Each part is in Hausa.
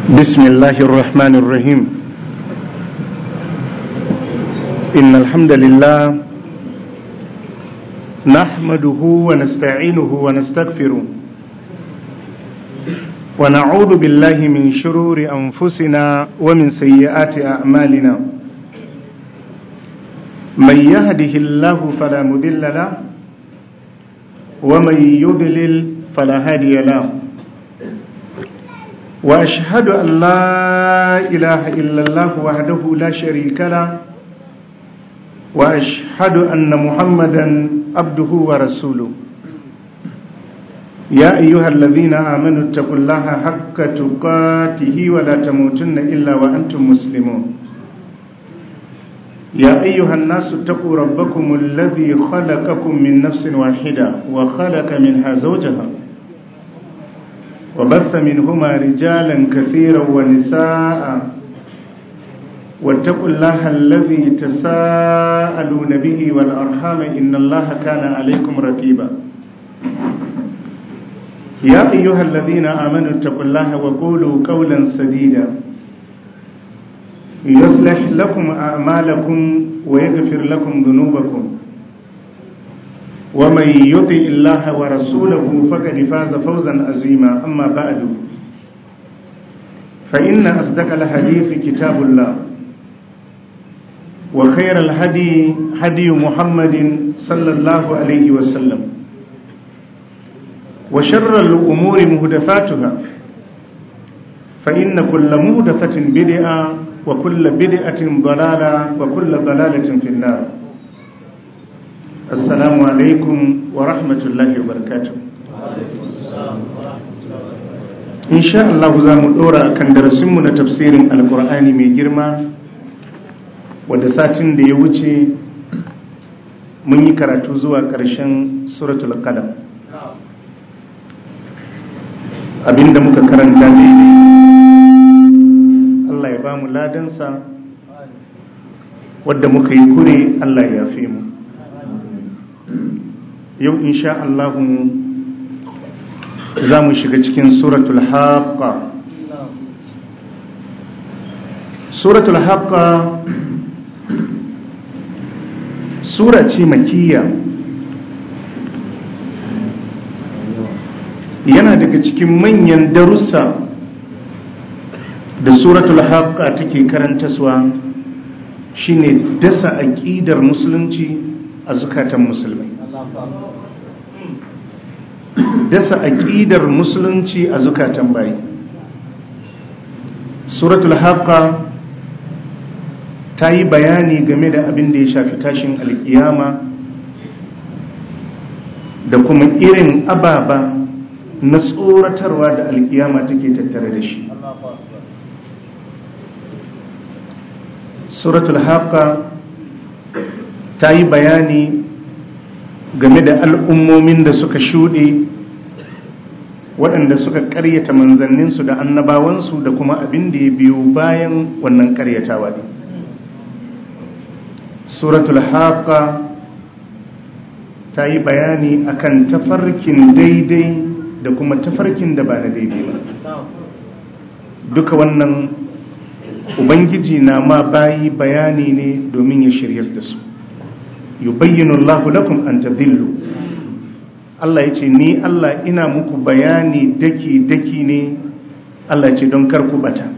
بسم الله الرحمن الرحيم إن الحمد لله نحمده ونستعينه ونستغفره ونعوذ بالله من شرور أنفسنا ومن سيئات أعمالنا من يهده الله فلا مذل له ومن يضلل فلا هادي له وأشهد أن لا إله إلا الله وحده لا شريك له وأشهد أن محمدا عبده ورسوله يا أيها الذين آمنوا اتقوا الله حق تقاته ولا تموتن إلا وأنتم مسلمون يا أيها الناس اتقوا ربكم الذي خلقكم من نفس واحدة وخلق منها زوجها وبث منهما رجالا كثيرا ونساء واتقوا الله الذي تساءلون به والأرحام إن الله كان عليكم رقيبا يا أيها الذين آمنوا اتقوا الله وقولوا قولا سديدا يصلح لكم أعمالكم ويغفر لكم ذنوبكم ومن يطع الله ورسوله فقد فاز فوزا عظيما أما بعد فإن أصدق الحديث كتاب الله وخير الهدي هدي محمد صلى الله عليه وسلم وشر الأمور مهدفاتها فإن كل مهدفة بدعة وكل بدعة ضلالة وكل ضلالة في النار السلام عليكم ورحمة الله وبركاته إن شاء الله زام دورا كان درسمنا تفسير القرآن من جرما ودساتين دي wuce mun yi karatu zuwa ƙarshen suratul qalam abinda muka karanta daidai Allah ya ba mu ladansa wadda muka yi kure Allah ya fi mu yau insha Allahu za mu shiga cikin suratul haqqa suratul haqqa sura ce makiyya yana daga cikin manyan darussa da suratul haqqa take karantaswa shine dasa aqidar musulunci a zukatan musulmai dasa aqidar musulunci a zukatan bayi suratul haqqa ta yi bayani game da abin da ya shafi tashin alkiyama da kuma irin ababa na tsoratarwa da alkiyama take tattare da shi suratul haqqa ta yi bayani game da al'ummomin da suka shuɗe waɗanda suka ƙaryata manzanninsu da annabawansu da kuma abin da ya biyo bayan wannan ƙaryatawa ne suratul haqqa ta yi bayani akan tafarkin daidai da kuma tafarkin da ba na daidai ba duka wannan ubangiji na ma bayi bayani ne domin ya shirya da su yubayyinu Allahu lakum an tadillu Allah ya ce ni Allah ina muku bayani daki daki ne Allah ya ce don kar ku bata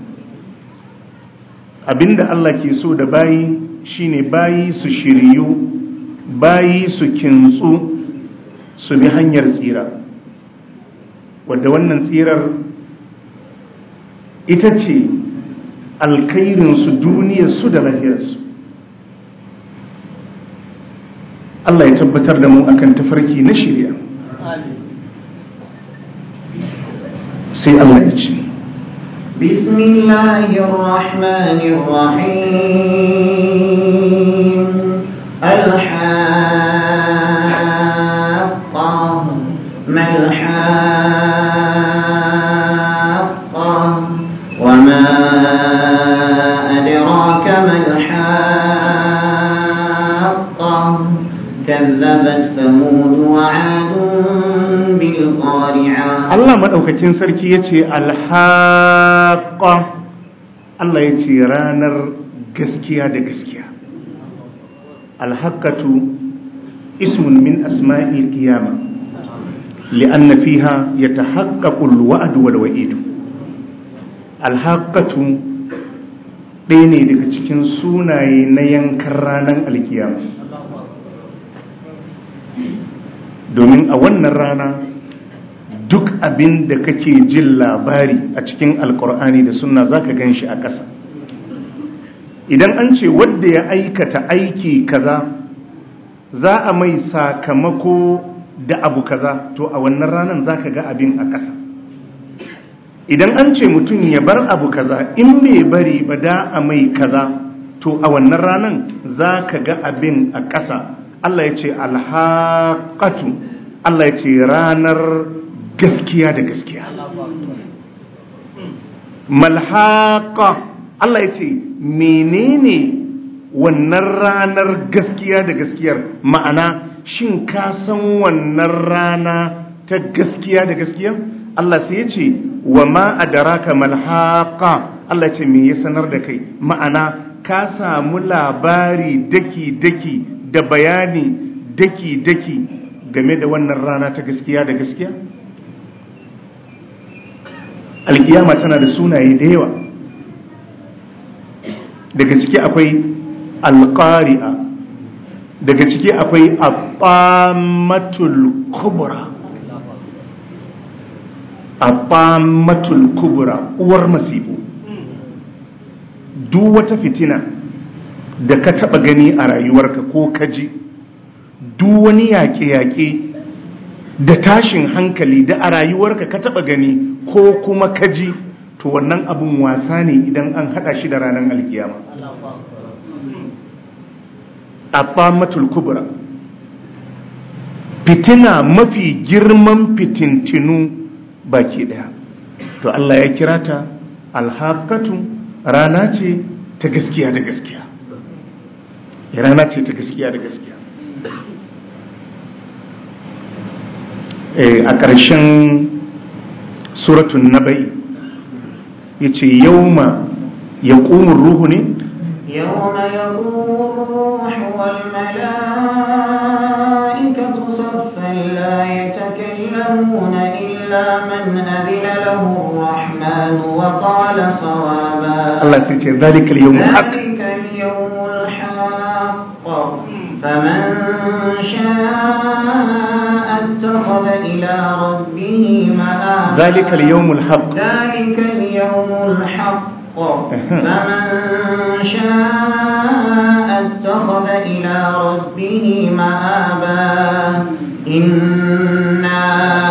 abinda Allah ke so da bayi shine bayi su shiryu bayi su kintsu su bi hanyar tsira wadda wannan tsirar ita ce alkairinsu duniyarsu da lahirarsu Allah ya tabbatar da mu akan tafarki na shirya sai Allah ya ce بسم الله الرحمن الرحيم الحاقة ما الحاقة وما أدراك ما الحاقة كذبت ثمود وعاد بالقارعة Allah maɗaukakin sarki ya ce alhaƙa Allah ya ce ranar gaskiya da gaskiya alhaƙatu ismun min asma'il qiyama li'anna fiha yatahaqqaqu al-wa'd wal wa'id alhaƙatu ɗaya ne daga cikin sunaye na yankan ranar alkiyama domin a wannan rana duk abin da kake jin labari a cikin alkur'ani da sunna zaka gan shi a ƙasa idan an ce wadda ya aikata aiki kaza za a mai sakamako da abu kaza to a wannan ranar zaka ga abin a ƙasa idan an ce mutum ya bar abu kaza in bai bari ba da a mai kaza to a wannan ranar zaka ga abin a ƙasa Allah ya ce alhaƙatu Allah ya ce ranar gaskiya da gaskiya malhaƙa Allah ya ce menene wannan ranar gaskiya da gaskiyar ma'ana shin ka san wannan rana ta gaskiya da gaskiyar Allah sai ya ce wa ma adaraka malhaƙa Allah ya ce me ya sanar da kai ma'ana ka samu labari daki-daki da bayani daki-daki game da wannan rana ta gaskiya da gaskiya? alkiyama tana da sunaye da yawa daga ciki akwai alƙari'a daga ciki akwai abamatul kubura abamatul kubura uwar masifu duk wata fitina da ka taba gani a rayuwarka ko kaji duk wani yaƙe-yaƙe da tashin hankali da a rayuwarka ka taba gani ko kuma kaji to wannan abun wasa ne idan an hada shi da ranar alkiyama abamatul kubra fitina mafi girman fitintinu baki daya to Allah ya kira ta alhaqatu rana ce ta gaskiya da gaskiya rana ce ta gaskiya da gaskiya a ƙarshen suratun nabai ya ce yauma ya ƙumin ruhu ne يوم يقوم الروح والملائكة صفا لا يتكلمون إلا من أذن له الرحمن وقال صوابا Allah sai ce zalikal yawmul haq ذلك اليوم الحق فمن شاء اتخذ إلى ربه مآبا ذلك اليوم الحق ذلك اليوم الحق فمن شاء اتخذ إلى ربه مآبا إنا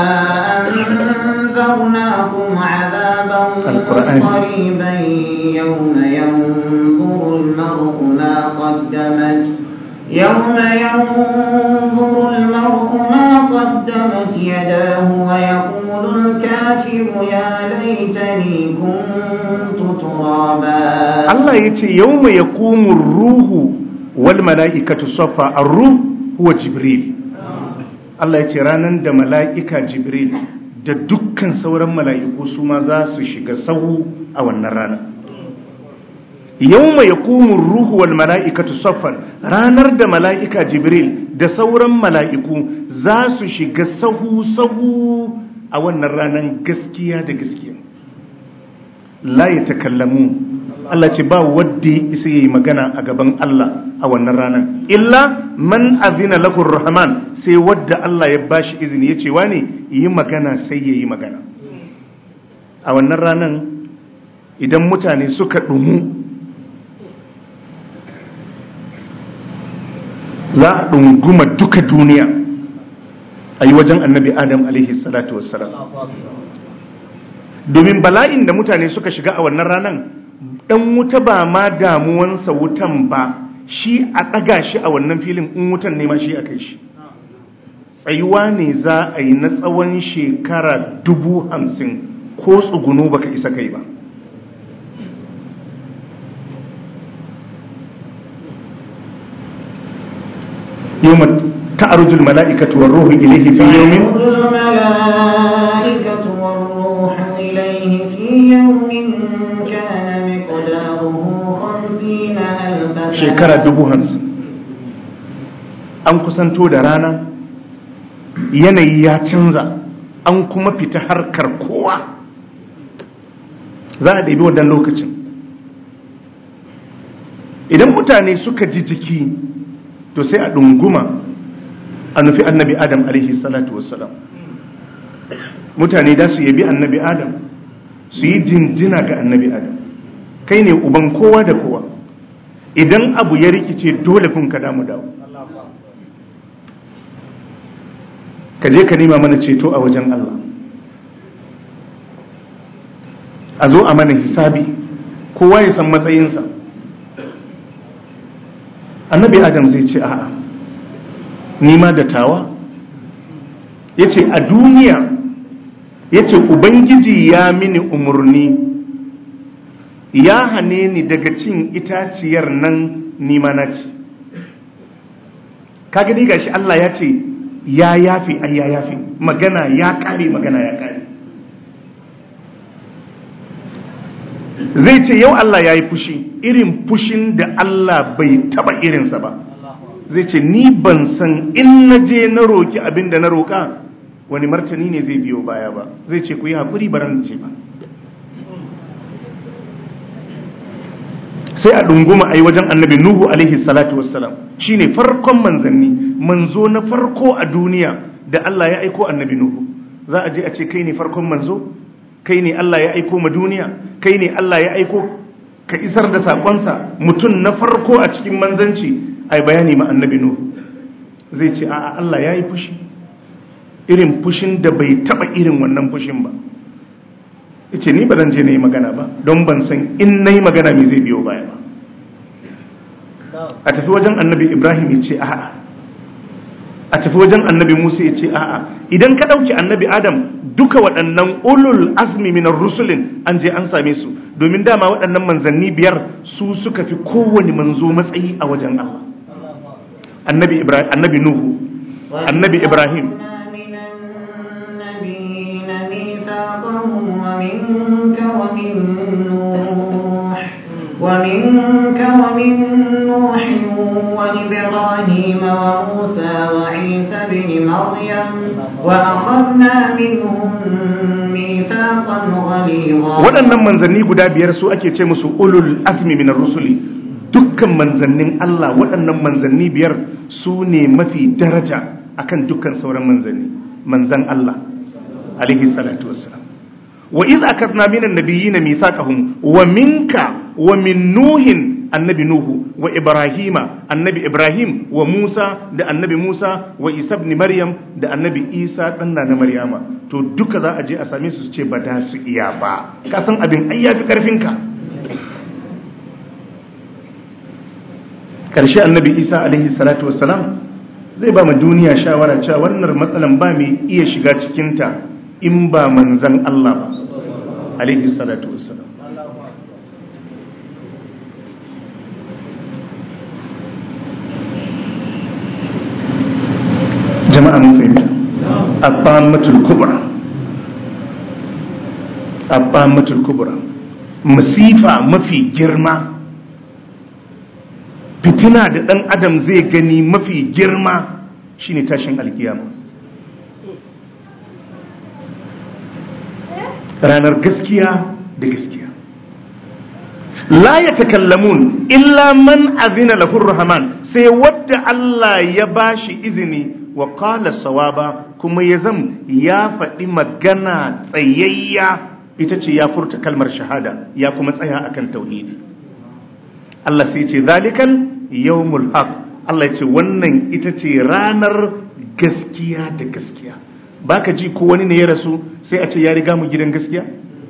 أنذرناكم عذابا القرآن. قريبا يوم ينظر المرء ما قدمت يوم ينظر المرء ما قدمت يداه ويقول الكافر يا ليتني كنت ترابا Allah ya ce yau mai ya ruhu wal mala'ikatu safa a ruh huwa jibril Allah ya ce ranar da mala'ika jibril da dukkan sauran mala'iku su ma za su shiga sahu a wannan rana yau mai ya ruhu wal mala'ikatu saffan ranar da mala'ika jibril da sauran mala'iku za su shiga sahu-sahu a wannan ranar gaskiya da gaskiya la ya takallamu Allah ce ba wadda ya isa yi magana a gaban Allah a wannan ranar illa man azina lahu rahman sai wadda Allah ya bashi izini ya ce wane yi magana sai ya yi magana a wannan ranar idan mutane suka ɗumu za a ɗunguma duka duniya a yi wajen annabi adam alaihi salatu wassalam domin bala'in da mutane suka shiga a wannan ranar ɗan wuta ba ma damuwansa wutan ba shi a ɗaga shi a wannan filin in wutan ne ma shi a kai shi tsayuwa ne za a yi na tsawon shekara dubu hamsin ko tsuguno baka isa kai ba يوم تعرج الملائكة والروح إليه في يوم الملائكة يوم كان مقداره خمسين ألف سنة shekara dubu hamsin an kusanto da rana yanayi ya canza an kuma fita harkar kowa za a ɗabi wadannan lokacin idan mutane suka ji jiki to sai a ɗunguma a nufi annabi adam alaihi salatu wassalam mutane da su yabi annabi adam su yi jinjina ga annabi adam kai ne uban kowa da kowa idan abu ya rikice dole kun ka damu dawo ka je ka nema mana ceto a wajen Allah a zo a mana hisabi kowa ya san matsayinsa annabi adam zai ce a'a nima da tawa ya ce a duniya ya ce ubangiji ya mini umarni ya hane ni daga cin itaciyar nan nima na ci kaga dai gashi Allah ya ce ya yafi ai ya yafi magana ya kare magana ya kare zai ce yau Allah ya yi fushi irin fushin da Allah bai taba irinsa ba zai ce ni ban san in na je na roki abin da na roka wani martani ne zai biyo baya ba zai ce ku yi haƙuri baran ce ba sai a ɗunguma a yi wajen annabi nuhu alaihi salatu wassalam shi ne farkon manzanni manzo na farko a duniya da Allah ya aiko annabi nuhu za a je a ce kai ne farkon manzo kai ne Allah ya aiko ma duniya kai ne Allah ya aiko ka isar da saƙonsa mutum na farko a cikin manzanci a yi bayani ma annabi nuhu zai ce a'a Allah ya yi fushi irin fushin da bai taɓa irin wannan fushin ba ce ni ba zan je na yi magana ba don ban san in na yi magana mai zai biyo baya ba a tafi wajen annabi ibrahim ya ce a'a a tafi wajen annabi musa ya ce a'a idan ka ɗauki annabi adam duka waɗannan ulul azmi minar rusulin an je an same su domin dama waɗannan manzanni biyar su suka fi kowane manzo matsayi a wajen allah annabi ibrahim annabi nuhu annabi ibrahim ومنك ومن نوح ومنك ومن نوح وإبراهيم وموسى وعيسى بن مريم وأخذنا منهم ميثاقا غليظا waɗannan manzanni guda biyar su ake ce musu ulul azmi minar rusuli dukkan manzannin Allah waɗannan manzanni biyar su ne mafi daraja akan dukkan sauran manzanni manzan Allah alaihi salatu wassalam wa iz akadna minan nabiyyin mithaqahum wa minka wa min nuhin annabi nuhu wa ibrahima annabi ibrahim wa musa da annabi musa wa isa ibn maryam da annabi isa dan na maryama to duka za a je a same su su ce ba da su iya ba ka san abin ai yafi karfin ka karshe annabi isa alaihi salatu wassalam zai ba ma duniya shawara cewa wannan matsalan ba mai iya shiga cikinta in ba manzan Allah ba alaihi salatu wassalam jama'a mun fahimta abamatul kubra abamatul kubra masifa mafi girma fitina da dan adam zai gani mafi girma shine tashin alkiyama ranar gaskiya da gaskiya la ya takallamun illa man azina lahur rahman sai wadda Allah ya bashi izini wa qala sawaba kuma ya zam ya faɗi magana tsayayya ita ce ya furta kalmar shahada ya kuma tsaya akan tauhidi Allah sai ce zalikal yawmul haq Allah ya ce wannan ita ce ranar gaskiya da gaskiya baka ji ko wani ne ya rasu sai a ce ya riga mu gidan gaskiya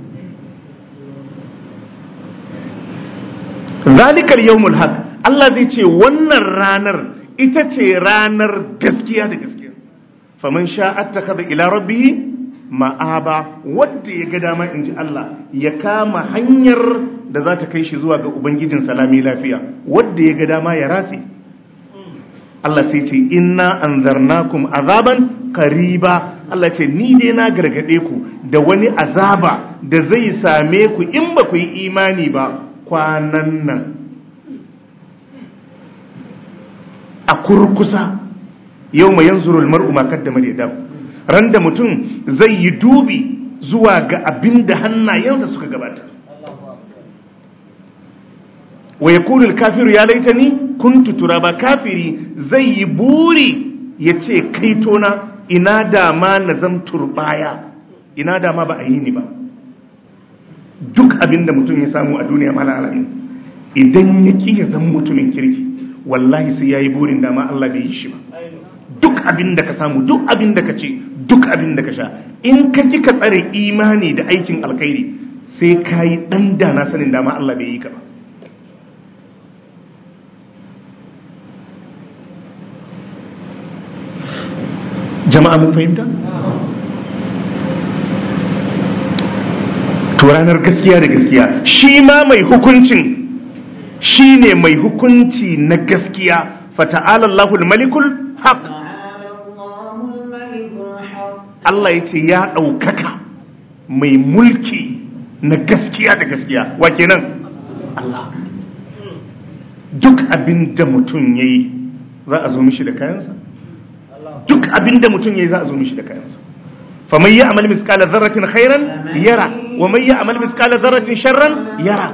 zalikal yawmul haq Allah zai ce wannan ranar ita ce ranar gaskiya da gaskiya faman sha'at takhadha ila rabbih ma'aba wanda ya ga dama inji Allah ya kama hanyar da za ta kai shi zuwa ga ubangijin salami lafiya wanda ya ga dama ya ratse Allah sai ce inna anzarnakum azaban qariba Allah ce ni dai na gargade ku da wani azaba da zai same ku in ba ku yi imani ba kwanan nan a kurkusa yau mai yanzurul mar'u ma kaddama da ran da mutum zai yi dubi zuwa ga abin da hannayensa suka gabata wa ya kunul kafiru ya laitani kuntu turaba kafiri zai yi buri ya ce kaitona ina dama na zam turbaya ina dama ba a yi ni ba duk abin da mutum ya samu a duniya mala alamin idan ya ƙi ya zan mutumin kirki wallahi sai ya yi burin dama Allah bai yi shi ba duk abin da ka samu duk abin da ka ce duk abin da ka sha in ka ki ka tsare imani da aikin alkhairi sai ka yi ɗan dana sanin dama Allah bai yi ka ba jama'a mun fahimta? to ranar gaskiya da gaskiya shi ma mai hukuncin shi ne mai hukunci na gaskiya fata'alallahu malikul haq Allah ya ce ya ɗaukaka mai mulki na gaskiya da gaskiya wa kenan Allah duk abin da mutum ya yi za a zo mishi da kayansa duk abin da mutum ya yi za a zo mishi da kayansa faman yi amal miskala zarratin khairan yara wa man yi amal miskala zarratin sharran yara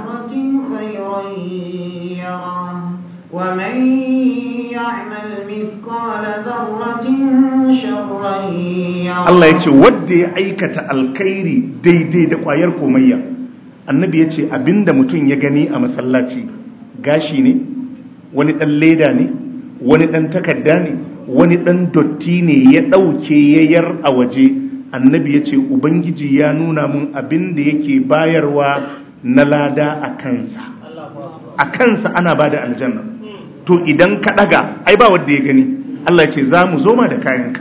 ومن يعمل مثقال ذرة شرا يره Allah ya ce wadda ya aikata alkhairi daidai da kwayar komayya annabi ya ce abinda mutum ya gani a masallaci gashi ne wani ɗan leda ne wani ɗan takarda ne wani ɗan dotti ne ya ɗauke yayar a waje annabi ya ce ubangiji ya nuna mun abin da yake bayarwa na lada a kansa a kansa ana ba da aljanna to idan ka ɗaga ai ba wadda ya gani Allah ya ce za mu zo ma da kayanka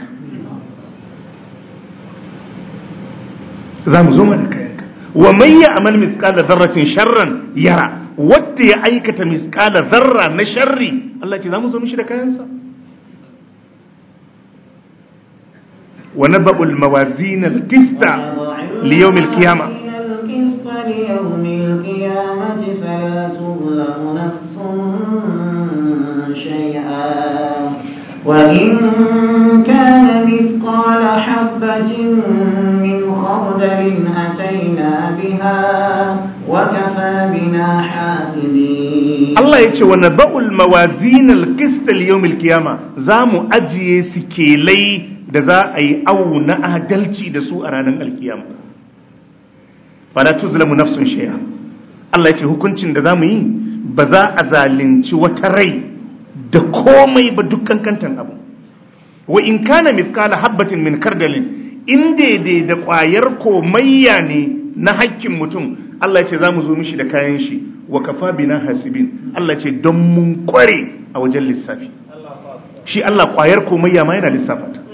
za mu zo ma da kayanka wa mai ya amal miskala zarratin sharran yara wadda ya aikata miskala zarra na sharri Allah ce za mu zo mishi da kayansa wa naba'ul mawazin al-qista li yawm al-qiyamah القسط ليوم القيامة فلا تظلم نفس شيئا وإن كان مثقال حبة من خردل أتينا بها وكفى بنا حاسبين Allah ya ce wa naba'ul mawazin al-qist li yawm al-qiyamah za mu ajiye sikelai da za a yi awu na adalci da su a ranar alkiyama fala tuzlamu nafsun shay'a Allah ya ce hukuncin da zamu yi ba za a zalunci wata rai da komai ba dukkan kantan abu wa in kana mithqala habatin min kardalin in daidai da ƙwayar komayya ne na hakkin mutum Allah ya ce zamu zo mishi da kayan shi wa kafa bina hasibin Allah ya ce don mun kware a wajen lissafi shi Allah ƙwayar komayya ma yana lissafa ta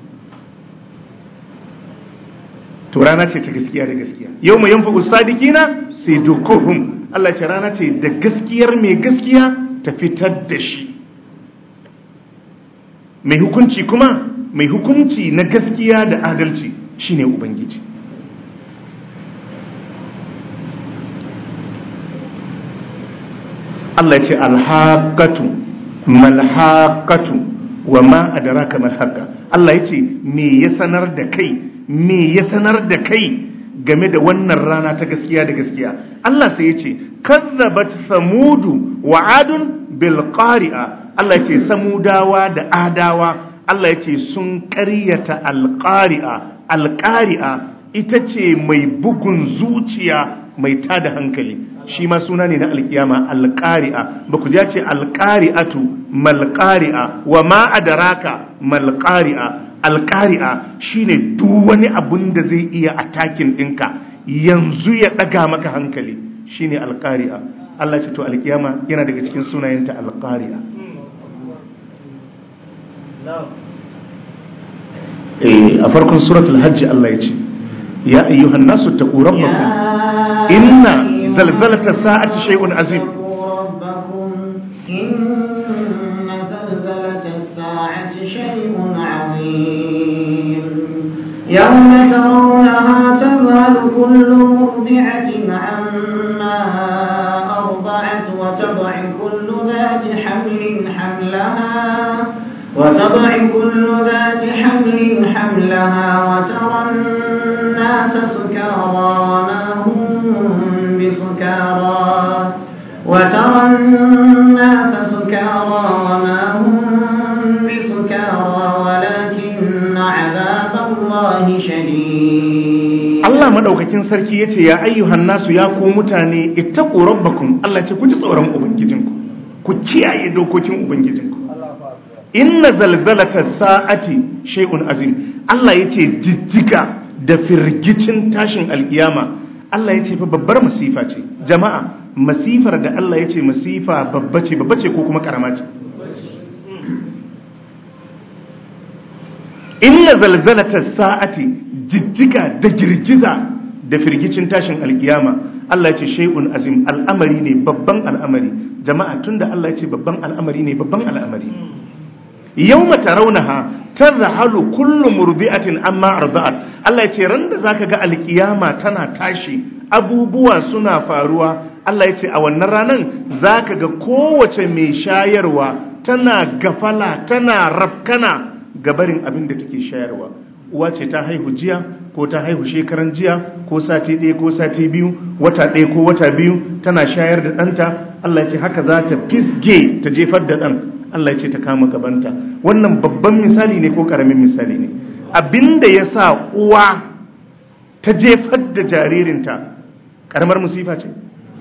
to rana ce ta gaskiya da gaskiya yau mai yanfa usadikina sai dukuhum Allah ce rana ce da gaskiyar mai gaskiya ta fitar da shi mai hukunci kuma mai hukunci na gaskiya da adalci shine ubangiji Allah ce alhaqatu malhaqatu wa ma adraka malhaqa Allah ya ce me ya sanar da kai me ya sanar da kai game da wannan rana ta gaskiya da gaskiya Allah sai ya ce kazzabat samudu wa adun bil qari'a Allah ya ce samudawa da adawa Allah ya ce sun ƙaryata al qari'a al qari'a ita ce mai bugun zuciya mai tada hankali shi ma suna ne na alkiyama al qari'a ba ku ja ce al qari'atu mal qari'a wa ma adraka mal qari'a alƙari'a shine duk wani abun da zai iya atakin ɗinka yanzu ya ɗaga maka hankali shine alƙari'a Allah ce to alƙiyama yana daga cikin sunayenta alƙari'a a farkon suratul hajji Allah ya ce ya ayyuhan nasu taqu rabbakum inna zalzalata sa'ati shay'un azim الساعة شيء عظيم يوم ترونها تذهل كل مرضعة عما أرضعت وتضع كل ذات حمل حملها وتضع كل ذات حمل حملها وترى الناس سكارى وما هم بسكارى وترى الناس سكارى وما هم بسكارى ولكن عذاب الله شديد Allah madaukakin sarki yace ya ayyuhan nasu ya ku mutane ittaqu rabbakum Allah ce ku ji tsoron ubangijinku ku kiyaye dokokin ubangijinku inna zalzalata sa'ati shay'un azim Allah yace jijjiga da firgicin tashin alkiyama Allah yace fa babbar masifa ce jama'a masifar da Allah yace masifa babba ce babba ce ko kuma karama ce inna zalzalata sa'ati jijjiga da girgiza da firgicin tashin alkiyama Allah ya ce shay'un azim al'amari ne babban al'amari jama'a tunda Allah ya ce babban al'amari ne babban al'amari yawma tarawnaha tadhhalu kullu murdi'atin amma arda'at Allah ya ce ran da zaka ga alkiyama tana tashi abubuwa suna faruwa Allah ya ce a wannan ranan zaka ga kowace mai shayarwa tana gafala tana rafkana gabarin abin da take shayarwa uwa ce ta haihu jiya ko ta haihu shekaran jiya ko sati ɗaya ko sati biyu wata ɗaya ko wata biyu tana shayar da ɗanta Allah ya ce haka za ta fisge ta jefar da ɗan Allah ya ce ta kama gabanta wannan babban misali ne ko ƙaramin misali ne abinda ya sa uwa ta jefar da jaririnta ƙaramar musifa ce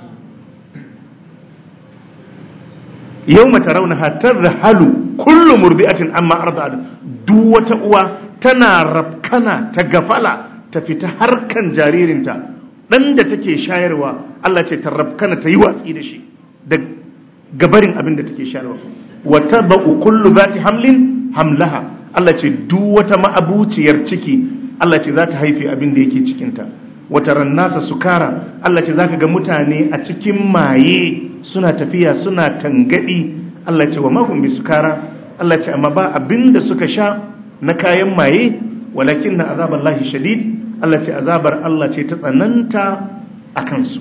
yau mata rauna hatar da halu kullum murbi'atin amma arzad duk wata uwa tana rafkana ta gafala ta fita harkan jaririnta dan da take shayarwa Allah ce ta rafkana ta yi watsi da shi da gabarin abin da take shayarwa wa tabu kullu zati hamlin hamlaha Allah ce duk wata ma'abuciyar ciki Allah ce za ta haife abin da yake cikinta wata rannasa sukara Allah ce zaka ga mutane a cikin maye suna tafiya suna tangadi Allah ce wa mahum bi sukara Allah ce amma ba abinda suka sha na kayan maye walakin na azabar lahi shadid Allah ce azabar Allah ce ta tsananta a kansu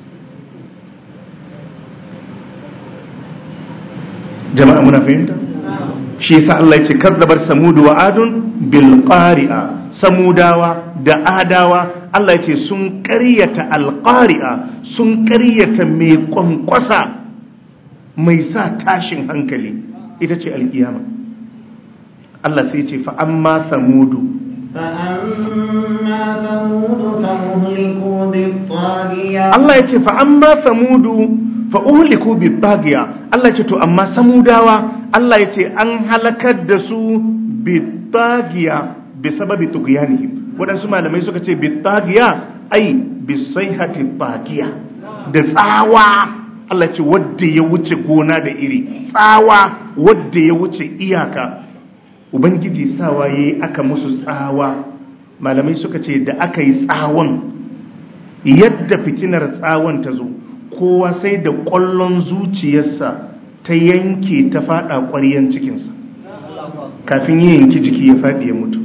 jama'a muna fahimta shi yasa Allah ya ce kazzabar samudu wa adun bil qari'a samudawa da adawa Allah ya ce sun ƙaryata alqari'a sun ƙaryata mai kwankwasa mai sa tashin hankali ita ce alkiyama Allah sai ce fa amma samudu فأما ثمود فأهلكوا بالطاغية Allah ya ce fa amma samudu fa uhliku bi tagiya Allah ya ce to amma samudawa Allah ya ce an halakar da su bi tagiya bi sababi tughyanihim wadansu malamai suka ce bi tagiya ai bi sayhati tagiya da tsawa Allah ce wadda ya wuce gona da iri tsawa wadda ya wuce iyaka ubangiji sawa yayi aka musu tsawa malamai suka ce da aka yi tsawon yadda fitinar tsawon ta zo kowa sai da ƙwallon zuciyarsa ta yanke ta fada ƙwaryen cikinsa kafin yi yanki jiki ya faɗi ya mutu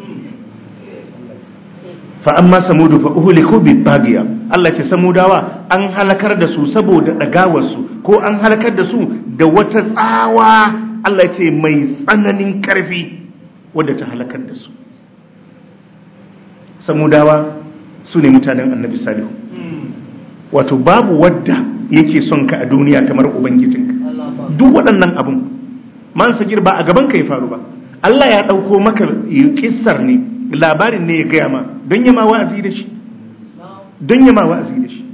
fa'amma samudu fa'uhuliku bi tagiya Allah ce samudawa an halakar da su saboda ɗagawarsu ko an halakar da su da wata tsawa Allah ce mai tsananin ƙarfi wadda ta halakar da su samudawa su ne mutanen annabi salihu wato babu wadda yake son ka a duniya kamar ubangijinka duk waɗannan abun man sagir ba a gaban ka ya faru ba Allah ya ɗauko maka kissar ne labarin ne ya gaya ma don yama wa'azi da shi don yama wa'azi da shi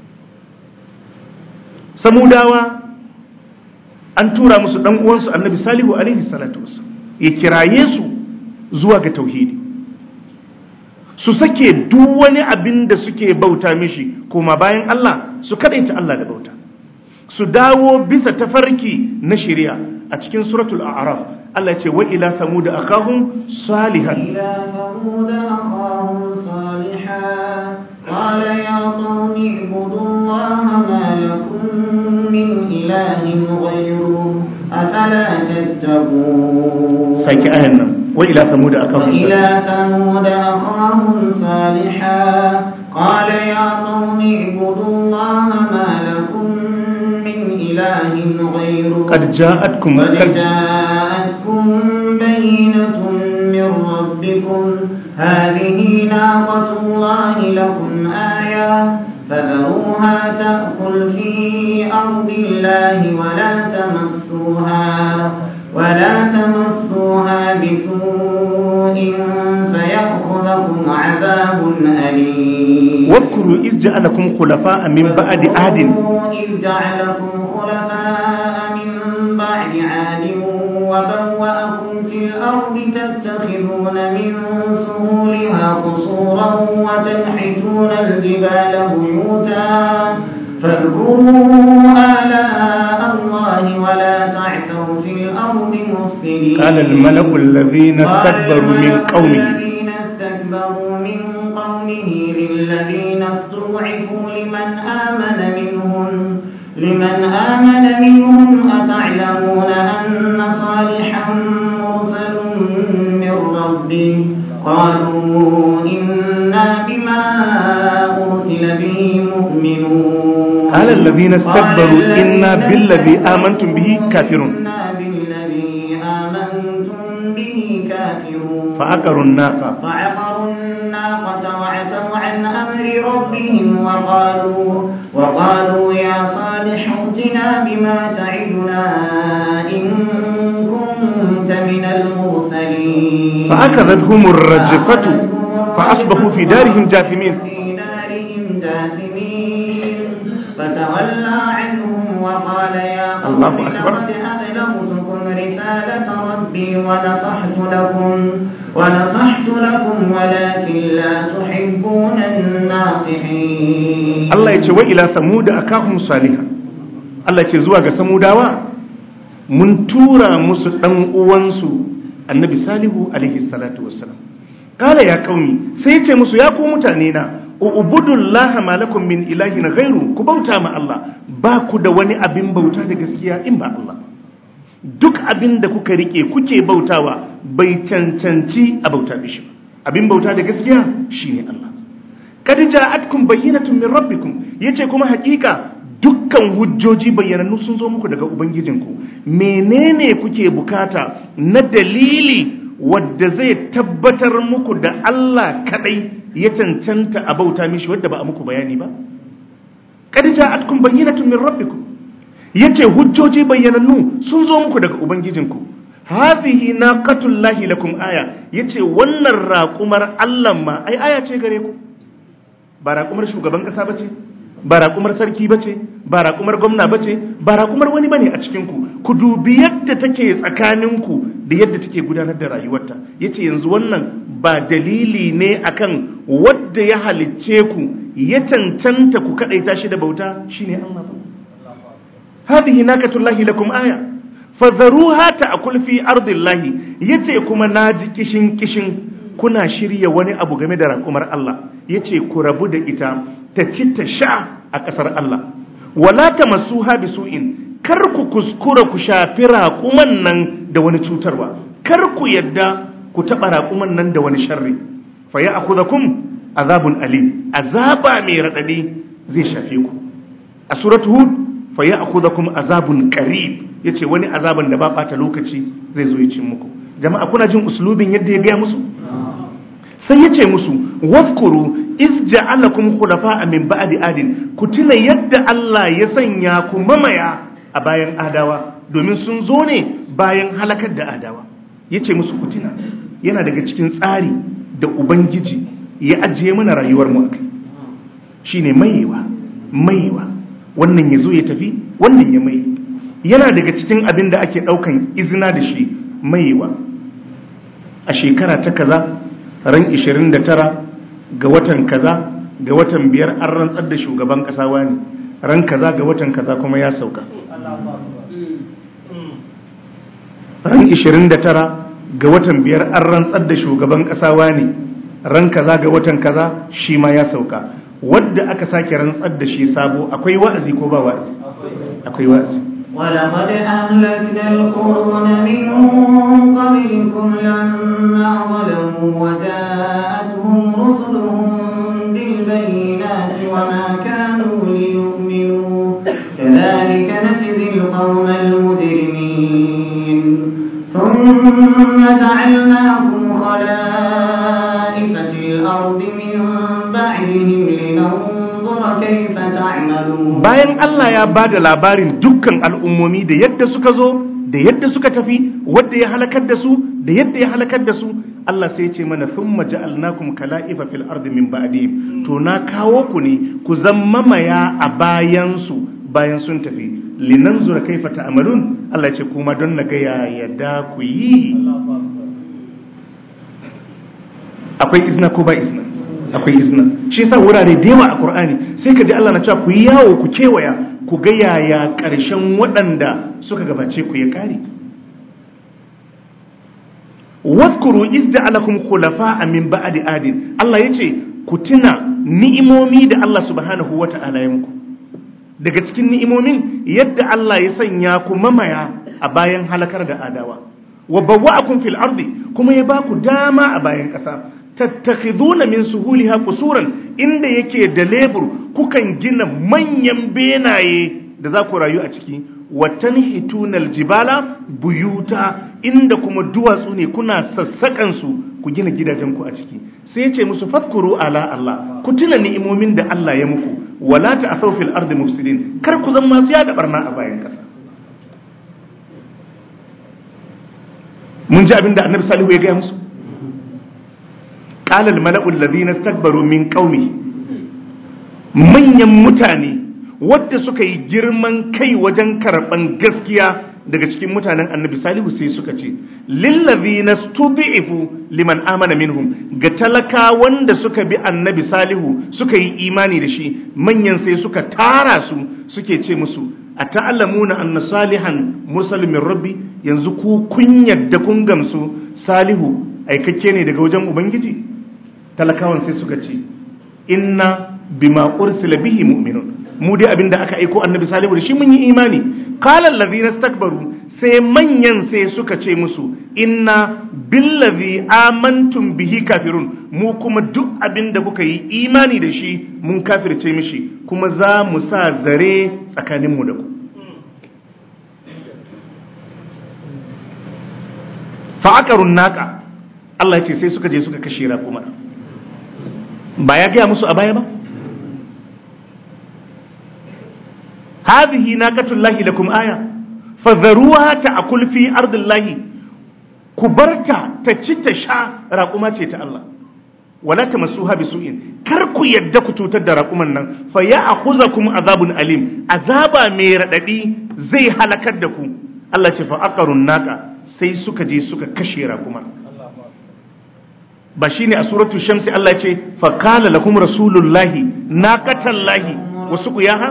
samudawa an tura musu ɗan uwansu annabi salihu alaihi salatu wasu ya kiraye su zuwa ga tauhidi su sake duk wani abin da suke bauta mishi kuma bayan Allah su kadaita Allah da bauta su dawo bisa tafarki na shari'a a cikin suratul a'raf Allah ce wa ila samud akahum salihan إلى ثمود أخاهم صالحا قال يا قوم اعبدوا الله ما لكم من إله غيره أفلا تتقون saki ayan nan wa ila samuda akahum وإلى ثمود أخاهم صالحا قال يا قوم اعبدوا الله ما لكم من إله غيره qad ja'atkum قد qad جاءتكم بينة من ربكم هذه ناقة الله لكم آية فذروها تأكل في أرض الله ولا تمسوها ولا تمسوها بسوء فيأخذكم عذاب أليم واذكروا إذ جعلكم خلفاء من بعد عاد واذكروا إذ جعلكم خلفاء من بعد عاد وبوأكم في الأرض تتخذون من سهولها قصورا وتنحتون الجبال بيوتا فاذكروا آلاء الله ولا تعثوا في الأرض مفسدين قال الملأ الذين قال استكبروا من الملأ قومه الذين استكبروا من قومه للذين استضعفوا لمن آمن منهم لمن آمن منهم أتعلمون أن صالحا مرسل من ربه قالوا إنا بما أرسل به مؤمنون قال الذين استكبروا قال إنا الذين بالذي استكبروا آمنتم به كافرون. إنا بالذي آمنتم به كافرون فعقروا الناقة فعقروا الناقة وعتوا عن أمر ربهم وقالوا وقالوا يا صالح ائتنا بما تعدنا إن كنت من المرسلين فأخذتهم الرجفة فأصبحوا في دارهم جاثمين في دارهم جاثمين فتولى عنهم وقال يا قوم الله أكبر. لقد أبلغتكم رسالة ربي ونصحت لكم ونصحت لكم ولكن لا تحبون الناصحين Allah ya ce wa ila samuda akahum saliha Allah ya ce zuwa ga samudawa mun tura musu dan uwansu annabi salihu alaihi salatu wassalam kala ya kauni sai ya ce musu ya ku mutane na ubudullaha malakum min ilahin ghairu ku bauta ma Allah ba ku da wani abin bauta da gaskiya in ba Allah duk abin da kuka rike kuke bautawa bai cancanci a bauta da shi ba abin bauta da gaskiya shine Allah kad ja'atkum bayyinatun min rabbikum yace kuma hakika dukkan hujjoji bayyanannu sun zo muku daga ubangijinku menene kuke bukata na dalili wadda zai tabbatar muku da Allah kadai ya cancanta a bauta mishi wadda ba a muku bayani ba kad ja'atkum bayyinatun min rabbikum yace hujjoji bayyanannu sun zo muku daga ubangijinku hadhihi naqatullahi lakum aya yace wannan raƙumar Allah ma ai aya ce gare ku ba raƙumar shugaban ƙasa ba ce ba raƙumar sarki ba ce ba raƙumar gwamna ba ce ba raƙumar wani ba ne a cikinku ku dubi yadda take tsakaninku da yadda take gudanar da rayuwarta ya ce yanzu wannan ba dalili ne akan wadda ya halicce ku ya cancanta ku kaɗaita shi da bauta shine Allah ba hadhihi nakatullahi lakum aya fadharuha ta'kul fi ardillahi yace kuma naji kishin kishin kuna shirya wani abu game da raƙumar Allah yace ku rabu da ita ta ci ta sha a ƙasar Allah wala tamassuha bisu'in kar ku kuskura ku shafi raƙuman nan da wani cutarwa kar ku yadda ku taɓa raƙuman nan da wani sharri fa ya'khudhukum azabun alim azaba mai radadi zai shafe ku a suratu hud fa ya'khudhukum azabun qarib yace wani azaban da ba bata lokaci zai zo ya cin muku jama'a kuna jin uslubin yadda ya gaya musu sai yace musu wazkuru iz ja'alakum khulafa'a min ba'di adin ku tuna yadda Allah ya sanya ku mamaya a bayan adawa domin sun zo ne bayan halakar da adawa yace musu ku tuna yana daga cikin tsari da ubangiji ya ajiye mana rayuwar mu akai shine mayewa mayewa wannan yazo ya tafi wannan ya mai yana daga cikin abin da ake daukan izina da shi mayewa a shekara ta kaza ran 29 ga watan kaza ga watan biyar an rantsar da shugaban kasa wani ran kaza ga watan kaza kuma ya sauka ran 29 ga watan biyar an rantsar da shugaban kasa wani ran kaza ga watan kaza shi ma ya sauka wadda aka sake rantsar da shi sabo akwai wa'azi ko ba wa'azi akwai wa'azi ولقد أهلكنا القرون من قبلكم لما ظلموا وجاءتهم رسلهم بالبينات وما كانوا ليؤمنوا كذلك نجزي القوم المجرمين ثم جعلناكم خلائف في الأرض من بعدهم لننظر كيف تعملون bayan Allah ya ba da labarin dukkan al'ummomi da yadda suka zo da yadda suka tafi wadda ya halakar da su da yadda ya halakar da su Allah sai ya ce mana thumma ja'alnakum kala'ifa fil ardi min ba'dihim to na kawo ku ne ku zama maya a bayan su bayan sun tafi linanzura kaifa ta'malun Allah ya ce kuma don na ga ya yadda ku yi akwai izna ko ba izna akwai izna shi yasa wurare da yawa a Qur'ani sai ka ji Allah na cewa ku yi yawo ku kewaya ku ga yaya ƙarshen waɗanda suka gabace ku ya kare wadkuru izda'alakum khulafa'a min ba'di adin Allah yace ku tuna ni'imomi da Allah subhanahu wata'ala ya muku daga cikin ni'imomin yadda Allah ya sanya ku mamaya a bayan halakar da adawa wa bawwa'akum fil ardi kuma ya ba ku dama a bayan ƙasa tattakhiduna min suhuliha qusuran inda yake da lebur kukan gina manyan benaye da za ku rayu a ciki wa tanhituna aljibala buyuta inda kuma duwatsu ne kuna sassakan su ku gina gidajen ku a ciki sai ya ce musu fadkuru ala Allah ku tuna ni'imomin da Allah ya muku wala ta'thaw fil ardi mufsidin kar ku zama masu yada barna a bayan kasa mun ji abinda annabi salihu ya gaya musu qala al mala'u alladhina istakbaru min qaumi manyan mutane wadda suka yi girman kai wajen karban gaskiya daga cikin mutanen annabi salihu sai suka ce lillazina stud'ifu liman amana minhum ga talaka wanda suka bi annabi salihu suka yi imani da shi manyan sai suka tara su suke ce musu ata'allamuna anna salihan musalmin rabbi yanzu ku kun yadda kun gamsu salihu aikakke ne daga wajen ubangiji talakawan sai suka ce inna bima ursila bihi mu'minun mu dai abinda aka aiko annabi salihu da shi mun yi imani qala allazina istakbaru sai manyan sai suka ce musu inna billazi amantum bihi kafirun mu kuma duk abinda kuka yi imani da shi mun kafirce mishi kuma za mu sa zare tsakanin mu da ku fa aqarun naqa Allah ya ce sai suka je suka kashe raƙuma ba ya gaya musu a baya ba هذه ناقة الله لكم آية فذروها تأكل في أرض الله كبرتا تشتشا راقما تيتا الله ولا تمسوها بسوء كركو يدكو تتد راقما فيأخذكم عذاب أليم عذابا ميرددي زي هلكدكو الله تفا أقر الناقة sai suka je suka kashe raƙuma ba shine a suratul shamsi Allah ya ce fa qala lakum rasulullahi naqatallahi wa suqiyaha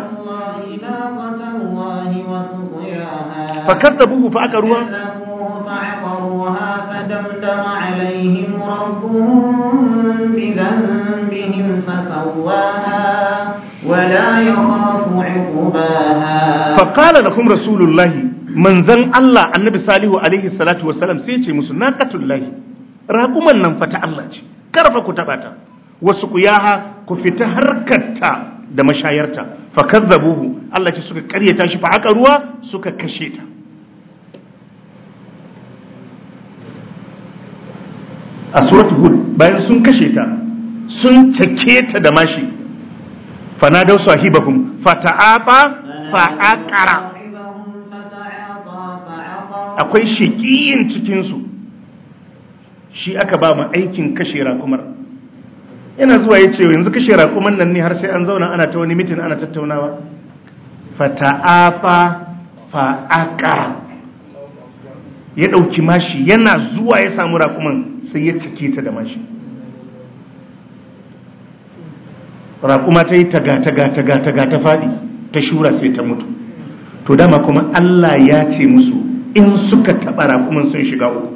فكذبوه فأكروها فعقروها فدمدم عليهم ربهم بذنبهم فسواها ولا يخاف عقباها فقال لكم رسول الله من ذن الله النبي صالح عليه الصلاة والسلام سيتي مسو ناقة الله راقما ننفت الله كرفا كتباتا وسقياها كفتا هركتا da mashayarta fakazzabuhu Allah ce suka karyata shi fa aka ruwa suka kashe ta a suratul hud bayan sun kashe ta sun cake ta da mashi fanadau sahibahum fata'afa fa'aqara akwai shiqiyin cikin su shi aka ba mu aikin kashe rakumar yana zuwa ya ce yanzu kashe rakuman nan ne har sai an zauna ana ta wani mitin ana tattaunawa fata'afa fa'aqara ya ɗauki mashi yana zuwa ya samu rakuman sai ya cike ta da mashi rakuma ta yi taga-taga-taga ta faɗi ta shura sai ta mutu to dama kuma Allah ya ce musu in suka taɓa rakuman sun shiga uku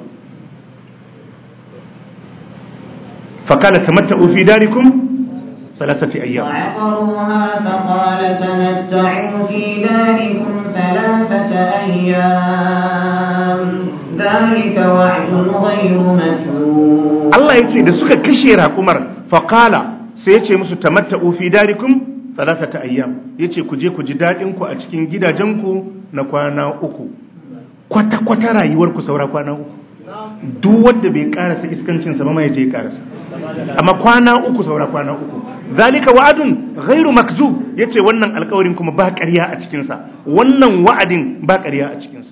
fakala tamatta'u fi darikum salasati ayyam وعقروها فقال تمتعوا في داركم ثلاثة أيام ذلك وعد غير مكذوب Allah ya ce da suka kashe raƙumar faƙala sai ya ce musu tamatta'u fi darikum talatata ayyam ya ce ku je ku ji daɗinku a cikin gidajenku na kwana uku kwata-kwata rayuwarku saura kwana uku duk wanda bai karasa iskancinsa ba mai je ya karasa amma kwana uku saura kwana uku zalika wa'adun ghairu makzub yace wannan alƙawarin kuma ba ƙarya a cikin sa wannan wa'adin ba ƙarya a cikin sa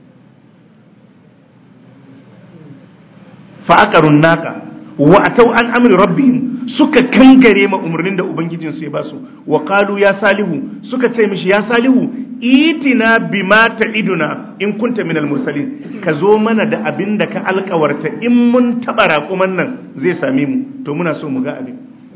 fa aqarun naqa wa atau an amri rabbihim suka kangare ma umarnin da ubangijin su ya basu wa qalu ya salihu suka ce mishi ya salihu itina bima ta'iduna in kunta minal mursalin ka zo mana da abin da ka alkawarta in mun taba raƙuman nan zai same mu to muna so mu ga abin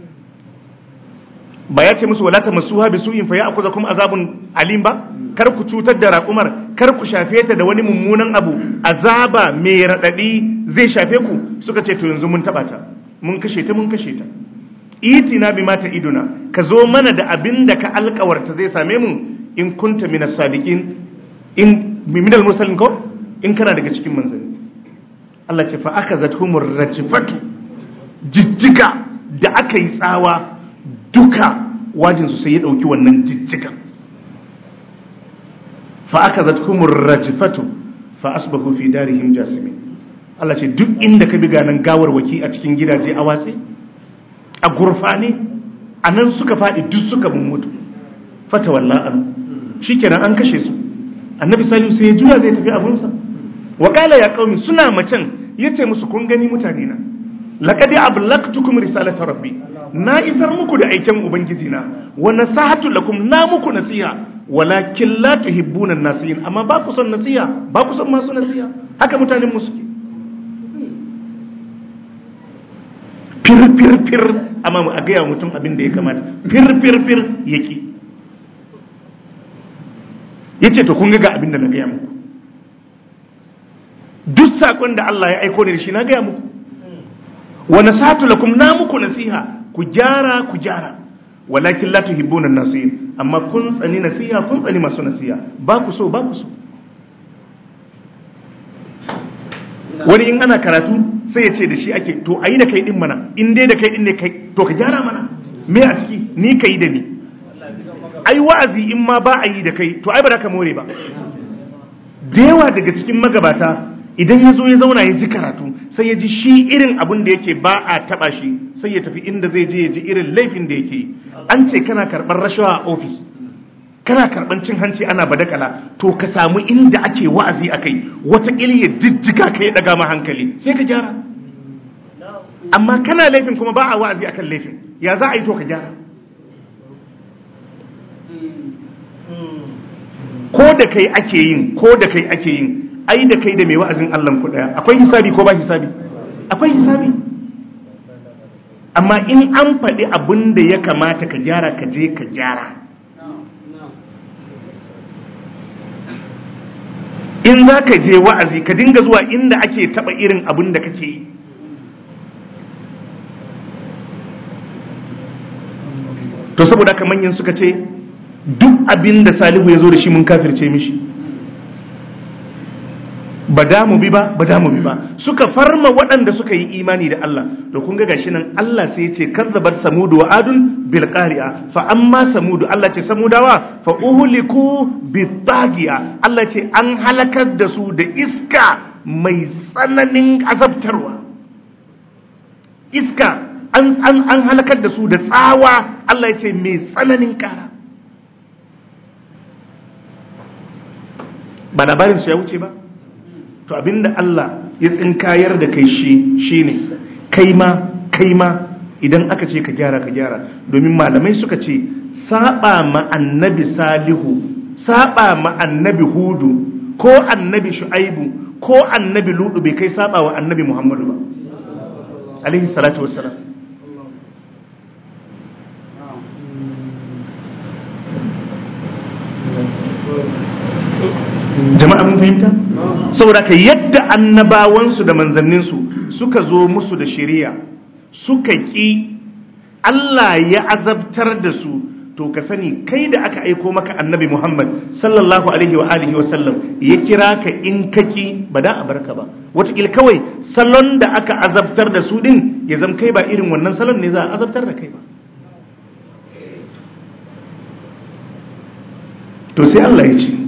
ba ya ce musu wala ta masuha bi su'in fa ya'khudhukum azabun alim ba kar ku cutar da raƙumar kar ku shafe ta da wani mummunan abu azaba mai radadi zai shafe ku suka ce to yanzu mun taba ta mun kashe ta mun kashe ta itina bima ta'iduna ka zo mana da abin da ka alkawarta zai same mu in kunta min as-sadiqin in min al-mursalin ko in kana daga cikin manzanni Allah ce fa akazathumur rajfatu jijjiga da aka yi tsawa duka wajin su sai ya dauki wannan jijjiga fa akazathumur rajfatu fa asbahu fi darihim jasimin Allah ce duk inda ka bi ganan gawarwaki a cikin gidaje a watsi a gurfane anan suka fadi duk suka mutu fata wallahu shikenan an kashe su annabi salihu sai ya juya zai tafi abunsa wa qala ya qaumi suna macen yace musu kun gani mutane na laqad ablaqtukum risalata rabbi na isar muku da aikin ubangiji na wa nasahatu lakum na muku nasiha walakin la tuhibbuna nasihin amma ba ku son nasiha ba ku son masu nasiha haka mutanen mu suke fir fir fir amma mu a gaya mutum abin da ya kamata fir fir fir yake ya ce to kun ga abin da na gaya muku duk saƙon da Allah ya aiko ne da shi na gaya muku wa nasatu lakum na muku nasiha ku gyara ku gyara walakin la tuhibbuna nasihin amma kun tsani nasiha kun tsani masu nasiha ba ku so ba ku so wani in ana karatu sai ya ce da shi ake to ayi da kai din mana in dai da kai din ne kai to ka gyara mana me a ciki ni kai da ni ai wa'azi in ma ba a yi da kai to ai ba da ka more ba da yawa daga cikin magabata idan ya zo ya zauna ya ji karatu sai ya ji shi irin abin da yake ba a taba shi sai ya tafi inda zai je ya ji irin laifin da yake an ce kana karɓar rashawa a ofis kana karɓar cin hanci ana badakala to ka samu inda ake wa'azi a kai wataƙila ya jijjiga ka ya ɗaga ma hankali sai ka gyara amma kana laifin kuma ba a wa'azi akan laifin ya za a yi to ka gyara ko da kai ake yin ko da kai ake yin ai da kai da mai wa'azin Allah ku daya akwai hisabi ko ba hisabi akwai hisabi amma in an faɗi abin da ya kamata ka gyara ka je ka gyara in za ka je wa'azi ka dinga zuwa inda ake taɓa irin abin da kake yi to saboda haka manyan suka ce duk abin da salihu ya zo da shi mun kafirce mishi ba da mu bi ba ba da mu bi ba suka farma waɗanda suka yi imani da Allah da kun ga gashi nan Allah sai ya ce kazzabar samudu wa adun bil qari'a fa amma samudu Allah ce samudawa fa uhliku bit tagiya Allah ce an halakar da su da iska mai tsananin azabtarwa iska an an an halakar da su da tsawa Allah ya ce mai tsananin kara ba labarin su ya wuce ba to abinda Allah ya tsinkayar da kai shi shine kai ma kai ma idan aka ce ka gyara ka gyara domin malamai suka ce saba ma annabi salihu saba ma annabi hudu ko annabi shu'aibu ko annabi ludu bai kai saba wa annabi muhammadu ba alaihi salatu wassalam jama'a mun fahimta saboda ka yadda annabawansu da manzanninsu suka zo musu da shari'a suka ƙi Allah ya azabtar da su to to ka sani kai da aka aiko maka annabi Muhammad sallallahu alaihi wa alihi wa sallam ya kira ka in kaki ba da a barka ba wataƙil kawai salon da aka azabtar da su din ya zam kai ba irin wannan salon ne za a azabtar da kai ba to sai Allah ya ce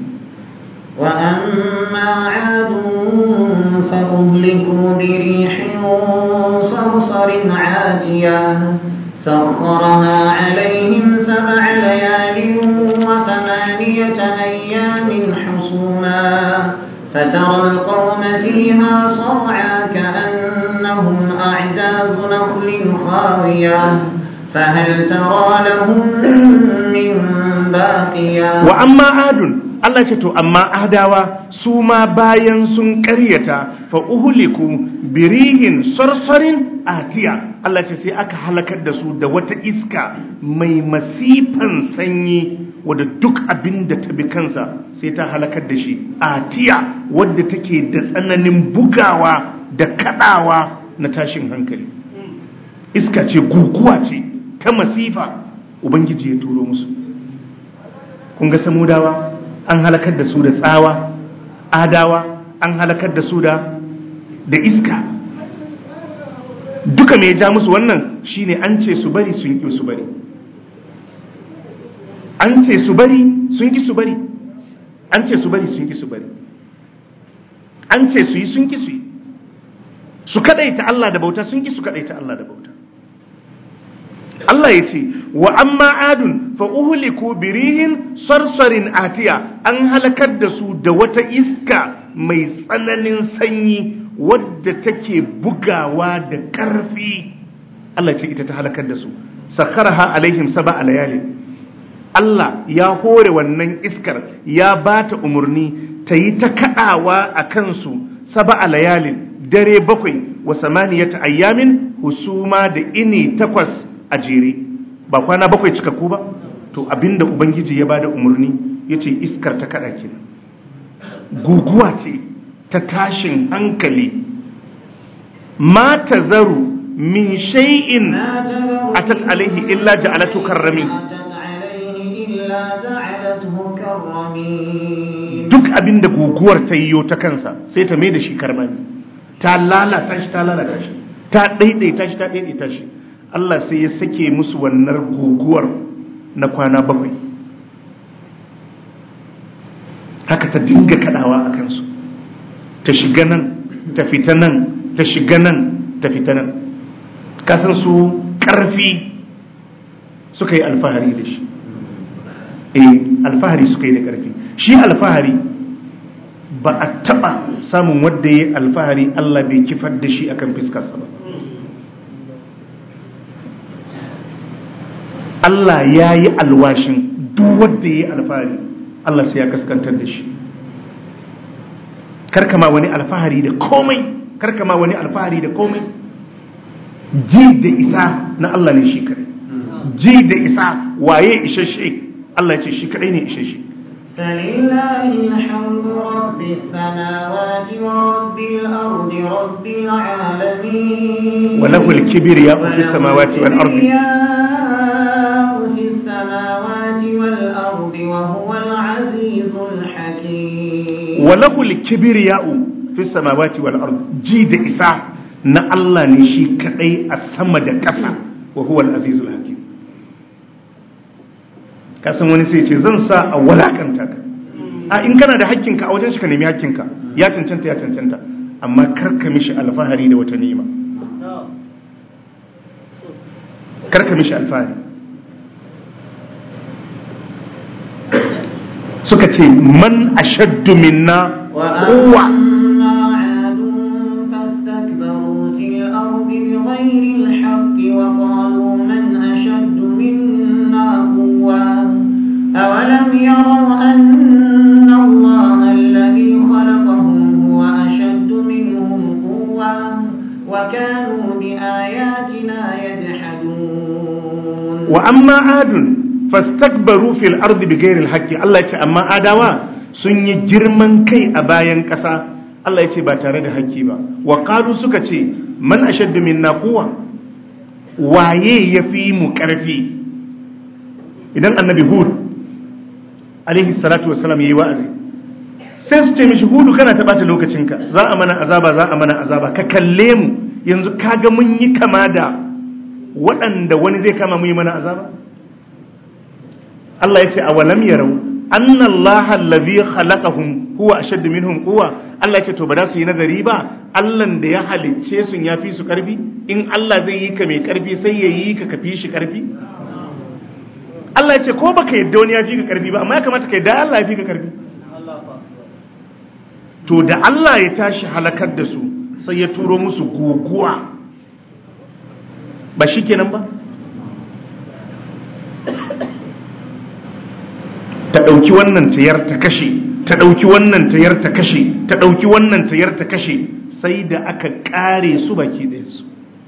وأما عاد فأهلكوا بريح صرصر عاتية سخرها عليهم سبع ليال وثمانية أيام حصوما فترى القوم فيها صرعى كأنهم أعجاز نخل خاوية فهل ترى لهم من باقية وأما عاد Allah ce to amma adawa su ma bayan sun ƙaryata fa uhuliku birihin sarsarin atiya Allah ce sai aka halakar da su da wata iska mai masifan sanyi wadda duk abin da ta bi kansa sai ta halakar da shi atiya wadda take da tsananin bugawa da kadawa na tashin hankali iska ce guguwa ce ta masifa ubangiji ya turo musu kun ga samudawa an halakar da su da tsawa adawa an halakar da su da da iska duka mai ja musu wannan shine an ce su bari sun ki su bari an ce su bari sun ki su bari an ce su bari sun ki su bari an ce su yi sun ki su yi su kadaita Allah da bauta sun ki su kadaita Allah da bauta Allah ya ce wa amma adun fa uhliku birihin sarsarin atiya an halakar da su da wata iska mai tsananin sanyi wadda take bugawa da ƙarfi Allah ce ita ta halakar da su sakharaha alaihim sab'a layali Allah ya hore wannan iskar ya bata umurni ta yi ta kadawa a kansu sab'a layalin dare bakwai wa samaniyata ayyamin husuma da ini takwas a jere ba kwana bakwai cikakku ba to abinda ubangiji ya bada umarni ya ce iskar ta kada kenan guguwa ce ta tashin hankali ma ta zaru min shay'in atat alaihi illa ja'alatu karrami duk abinda guguwar ta yiwo ta kansa sai ta mai da shi karmami ta lalata shi ta lalata shi ta daidaita shi ta daidaita shi Allah sai ya sake musu wannan guguwar na kwana bakwai haka ta dinga kadawa a kansu ta shiga nan ta fita nan ta shiga nan ta fita nan kasan su karfi suka yi alfahari da shi eh alfahari suka yi da karfi shi alfahari ba a taba samun wadda ya yi alfahari Allah bai kifar da shi akan fiskarsa ba Allah ya yi alwashin duk wadda ya yi alfahari Allah sai ya kaskantar da shi karkama wani alfahari da komai karkama wani alfahari da komai ji da isa na Allah ne shi kare ji da isa waye isheshe Allah ce shi kadai ne isheshe فلله الحمد رب السماوات ورب الأرض رب العالمين وله الكبرياء في السماوات والأرض في السماوات والأرض وهو العزيز الحكيم وله الكبرياء في السماوات والأرض جيد إساء na Allah ne shi kadai a sama da ƙasa wa huwa al-azizul hakim kasan wani sai ce zan sa a walakanta ka a in kana da hakkinka a wajen shi ka nemi hakkinka ya cancanta ya cancanta amma karka mishi alfahari da wata ni'ima karka mishi alfahari suka ce man ashaddu minna quwwa بغير الحق وقالوا من أشد منا قوة أولم يروا أن الله الذي خلقهم هو أشد منهم قوة وكانوا بآياتنا يجحدون وأما عاد فاستكبروا في الأرض بغير الحق الله يقول أما آدوا sun yi girman kai a bayan ƙasa Allah ya ce ba tare da haƙƙi ba wa ƙalu suka ce man ashaddu minna quwwa waye yafi mu karfi idan annabi hud alaihi salatu wassalam yayi wa'azi sai su ce mishi hudu kana ta bata lokacinka za a mana azaba za a mana azaba ka kalle mu yanzu kaga mun yi kama da waɗanda wani zai kama mu yi mana azaba Allah ya ce awalam yarau anna Allah allazi khalaqahum huwa ashaddu minhum quwwa Allah ya ce to ba za su yi nazari ba Allah da ya halicce sun ya fi su karfi in Allah zai yi ka mai karfi sai ya yi ka kafi shi karfi Allah ya ce ko baka yadda wani ya fi ka karfi ba amma ya kamata ka yadda Allah ya fi ka karfi to da Allah ya tashi halakar da su sai ya turo musu guguwa ba shi kenan ba ta ɗauki wannan tayar ta kashe ta ɗauki wannan tayar ta kashe ta ɗauki wannan tayar ta kashe sai da aka ƙare su baki ɗayansu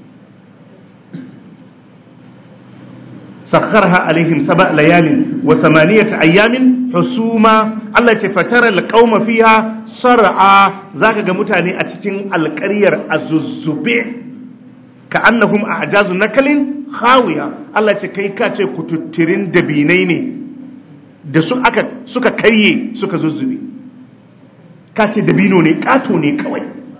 sakharha alaihim saba layalin wa samaniyata ayyamin husuma Allah ce fatara alqauma fiha sar'a zaka ga mutane a cikin alƙaryar azuzzube ka annahum a'jazu nakalin khawiya Allah ce kai ka ce kututtirin dabinai ne da su aka suka karye suka zuzzube ka ce dabino ne kato ne kawai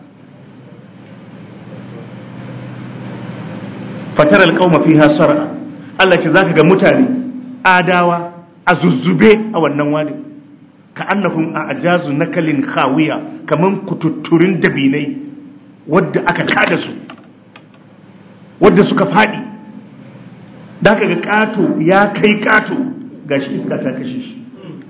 fatara alqauma fiha sar'a Allah ce zaka ga mutane adawa a zuzzube a wannan wadi ka annahum a ajazu nakalin khawiya kaman kututturin dabinai wadda aka kada su wadda suka fadi da aka ga kato ya kai kato gashi iska ta kashe shi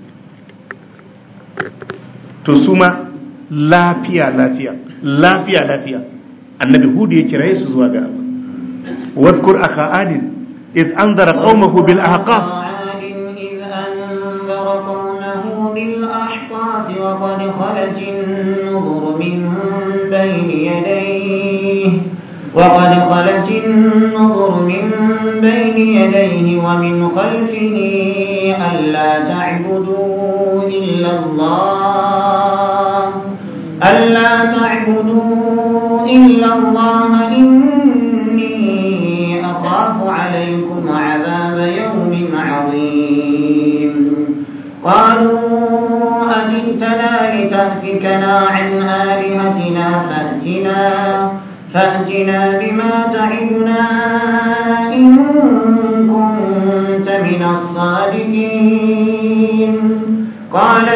to su ma lafiya lafiya lafiya lafiya annabi hudu ya kiraye su zuwa ga Allah wadkur akha adin إذ أنذر قومه بالأحقاف عاد إذ أنذر قومه بالأحقاف وقد خلت النذر من بين يديه وقد خلت النذر من بين يديه ومن خلفه ألا تعبدوا إلا الله ألا تعبدوا إلا الله إني أخاف عليكم عذاب يوم عظيم قالوا أجئتنا لتأفكنا عن آلهتنا فأتنا فأتنا بما تعدنا إن كنت من الصادقين قال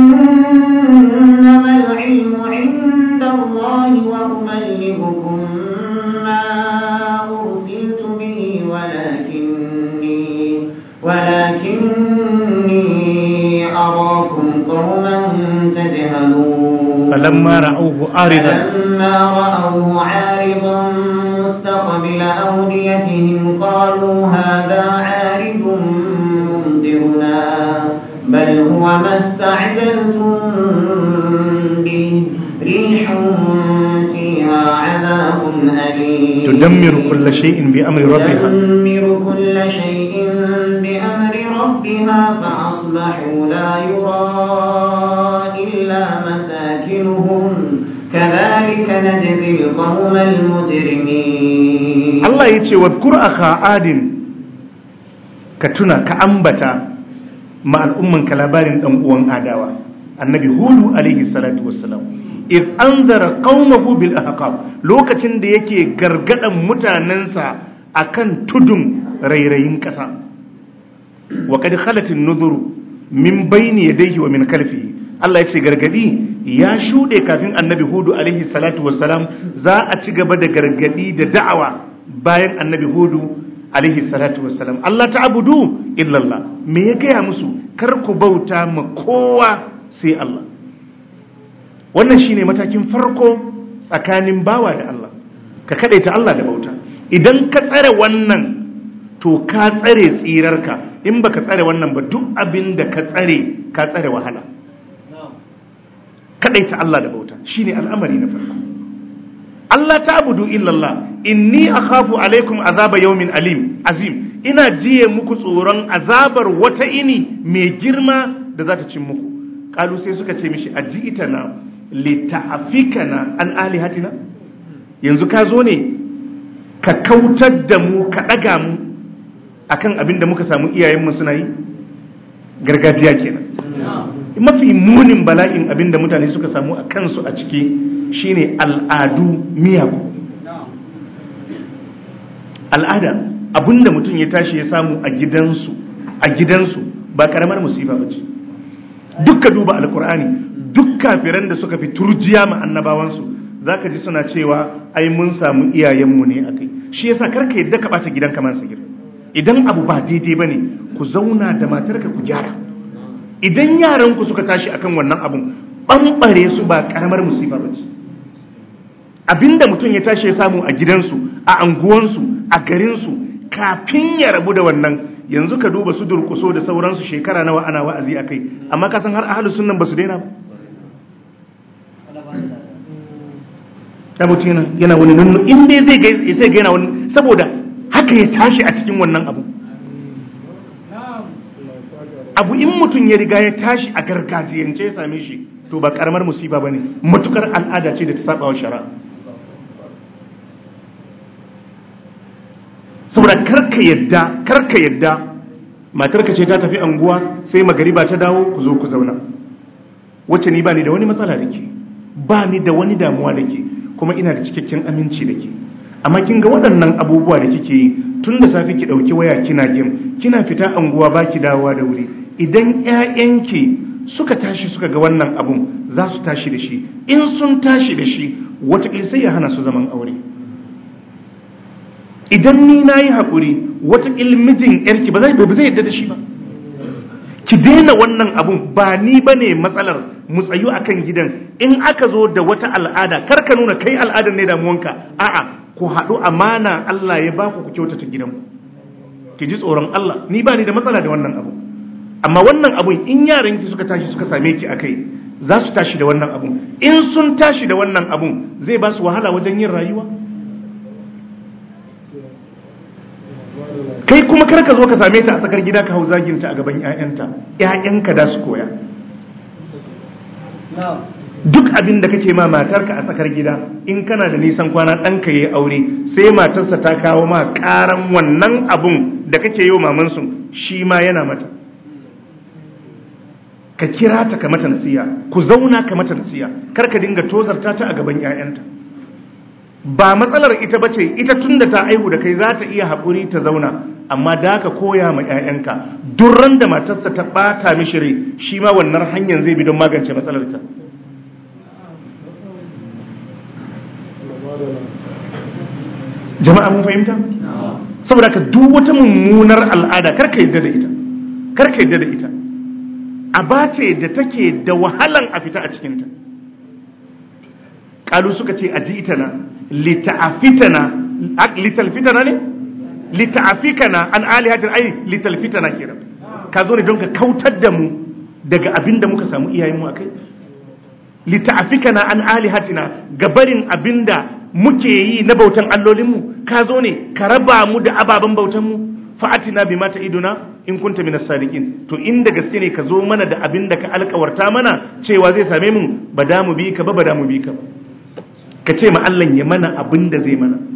إنما العلم عند الله وأبلغكم ما أرسلت به ولكني ولكني أراكم قوما تجهلون فلما رأوه عارضا فلما رأوه عارضا مستقبل أوديتهم قالوا هذا عارض ممطرنا بل هو ما استعجلتم به ريح فيها عذاب أليم تدمر كل شيء بأمر ربها تدمر كل شيء بأمر ربها فأصبحوا لا يرى إلا مساكنهم كذلك نجزي القوم المجرمين Allah ya ce wadkur aka adin ka tuna ka ambata ma al'umman ka labarin dan uwan adawa annabi hudu alaihi salatu wassalam iz anzara qaumahu bil ahqab lokacin da yake gargadan mutanensa akan tudun rairayin kasa wa qad khalat an-nudhur min bayni yadayhi wa min khalfihi Allah ya ce gargadi ya shuɗe kafin annabi hudu alaihi salatu wassalam za a ci gaba da gargadi da da'awa bayan annabi hudu alaihi salatu wassalam Allah ta abudu illallah me ya gaya musu kar ku bauta ma kowa sai Allah wannan shine matakin farko tsakanin bawa da Allah ka kadaita Allah da bauta idan ka tsare wannan to ka tsare tsirarka in baka tsare wannan ba duk abin da ka tsare ka tsare wahala kadaita Allah da bauta shine al'amari na farko Allah ta abudu illallah inni akhafu alaikum azaba yawmin alim azim ina jiye muku tsoron azabar wata ini mai girma da za ta cin muku kalu sai suka ce mishi aji'itana lita'afikana an alihatina yanzu ka zo ne ka kautar da mu ka daga mu akan abin da muka samu iyayenmu suna yi gargajiya kenan mafi munin bala'in abin da mutane suka samu a kansu a ciki shine al'adu miyagu al'ada abin da mutum ya tashi ya samu a gidansu a gidansu ba karamar musifa ba ce dukka duba alkur'ani duk kafiran da suka fi turjiya ma annabawansu zaka ji suna cewa ai mun samu iyayenmu ne akai shi yasa karka yadda ka bata gidan kamar sigir idan abu ba daidai bane ku zauna da matarka ku gyara idan yaran ku suka tashi akan wannan abun bambare su ba karamar musifa bace abinda mutum ya tashi ya samu a gidansu a anguwansu a garinsu kafin ya rabu da wannan yanzu ka duba su durkuso da sauransu shekara nawa ana wa'azi akai amma ka san har ahlus sunnan basu daina ba da mutum yana yana wani nunnu in dai zai ga sai ga yana wani saboda haka ya tashi a cikin wannan abu abu in mutum ya riga ya tashi a gargajiyance ya same shi to ba karamar musiba bane matukar al'ada ce da ta saba wa shari'a saboda karka yadda karka yadda matarka ce ta tafi anguwa sai magariba ta dawo ku zo ku zauna wacce ni ba ni da wani matsala da ke ba ni da wani damuwa da ke kuma ina da cikakken aminci da ke amma kin ga waɗannan abubuwa da kike yi tun da safe ki ɗauki waya kina gem kina fita anguwa ba ki dawowa da wuri idan ƴaƴanki suka tashi suka ga wannan abun za su tashi da shi in sun tashi da shi wataƙila sai ya hana su zaman aure idan ni na yi haƙuri wataƙil mijin ƴarki ba zai yadda da shi ba ki daina wannan abun ba ni ba ne matsalar mu tsayu a kan gidan in aka zo da wata al'ada kar ka nuna kai al'adar ne damuwanka a'a ku haɗu amana Allah ya baku ku kyautata gidanku ki ji tsoron Allah ni ba ni da matsala da wannan abu amma wannan abun in yaran ki suka tashi suka same ki akai za su tashi da wannan abun in sun tashi da wannan abun zai ba su wahala wajen yin rayuwa kai kuma kar ka zo ka same ta a tsakar gida ka hau zaginta a gaban 'ya'yanta 'ya'yanka da su koya duk abin da kake ma matarka a tsakar gida in kana da nisan kwana ɗanka ya aure sai matarsa ta kawo ma ƙaran wannan abun da kake yi wa mamansu shi ma yana mata ka kira ta ka mata nasiya ku zauna ka mata nasiya kar ka dinga tozarta ta a gaban 'ya'yanta ba matsalar ita bace ita tunda ta aihu da kai za ta iya haƙuri ta zauna amma da ka koya ma 'ya'yanka durran da matarsa ta ɓata mishi rai shi ma wannan hanyar zai bi don magance matsalar ta jama'a mun fahimta saboda ka duk wata mummunar al'ada karka yadda da ita karka yadda da ita aba ce da take da wahalan a fita a cikinta kalu suka ce aji ita na lita'afitana litalfitana ne lita'afikana an alihatin ai litalfitana kenan ka zo ne don ka kautar da mu daga abin da muka samu iyayenmu akai lita'afikana an alihatina gabarin abinda muke yi na bautan allolinmu ka zo ne ka raba mu da ababen bautanmu fa'atina bi mata iduna in kunta minas sadiqin to inda gaske ne ka zo mana da abin da ka alkawarta mana cewa zai same mu ba da mu bi ka ba ba da mu bi ka ba ka ce ma Allah ya mana abin da zai mana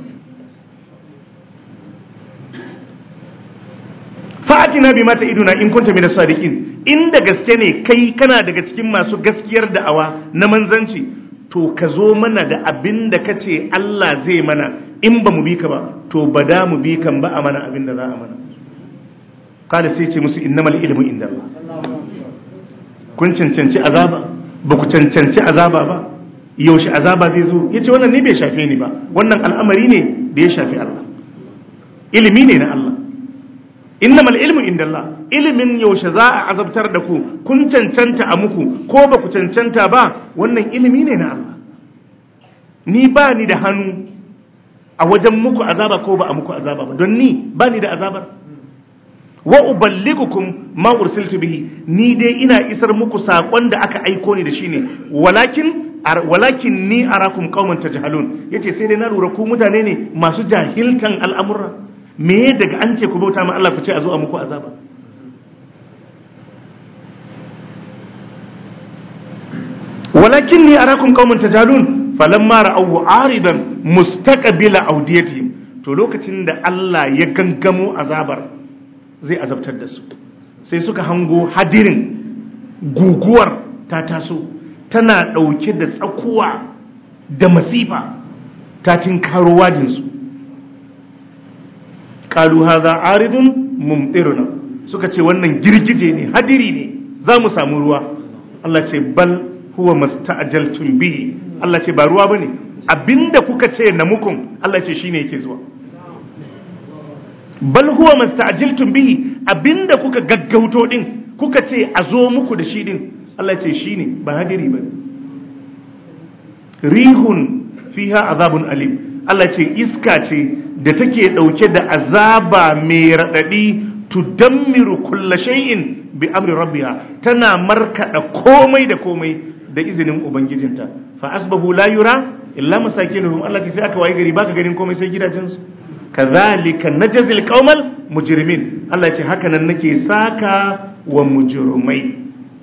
fa'atina bi mata iduna in kunta minas sadiqin inda gaske ne kai kana daga cikin masu gaskiyar da'awa na manzanci to ka zo mana da abin da ka ce Allah zai mana in ba mu bi ka ba to ba da mu bi kan ba a mana abin da za a mana kada sai ce musu innamal ilmu inda Allah kun cancanci azaba ba ku cancanci azaba ba yaushe azaba zai zo yace wannan ne bai shafe ni ba wannan al'amari ne da ya shafi Allah ilimi ne na Allah innamal ilmu inda Allah ilimin yaushe za a azabtar da ku kun cancanta a muku ko ba ku cancanta ba wannan ilimi ne na Allah ni ba ni da hannu a wajen muku azaba ko ba a muku azaba ba don ni ba ni da azabar wa uballigukum ma ursiltu bihi ni dai ina isar muku sakon da aka aiko ni da shi ne walakin walakin ni arakum qauman tajhalun yace sai dai na lura ku mutane ne masu jahiltan al'amura me daga an ce ku bauta ma Allah ku ce a zo a muku azaba walakin ni arakum qauman tajhalun falamma ra'awu aridan mustaqbila awdiyatihim to lokacin da Allah ya gangamo azabar zai azabtar da su sai suka hango hadirin guguwar ta taso tana ɗauke da tsakuwa da masifa ta tinkaro wajinsu ƙalu haza aridun mumtiruna suka ce wannan girgije ne hadiri ne za mu samu ruwa Allah ce bal huwa masta'jaltum bihi Allah ce ba ruwa bane abinda kuka ce na mukun Allah ce shine yake zuwa bal huwa masta'jaltum bihi abinda kuka gaggauto din kuka ce a zo muku da shi din Allah ce shine ba hadiri bane rihun fiha azabun alim Allah ce iska ce da take dauke da azaba mai radadi tudammiru kulla shay'in bi amri rabbiha tana markada komai da komai da izinin ubangijinta fa asbahu la yura illa masakinuhum Allah ce sai aka waye gari baka ganin komai sai gidajensu kazalika najzil qaumal mujrimin Allah ce haka nan nake saka wa mujrimai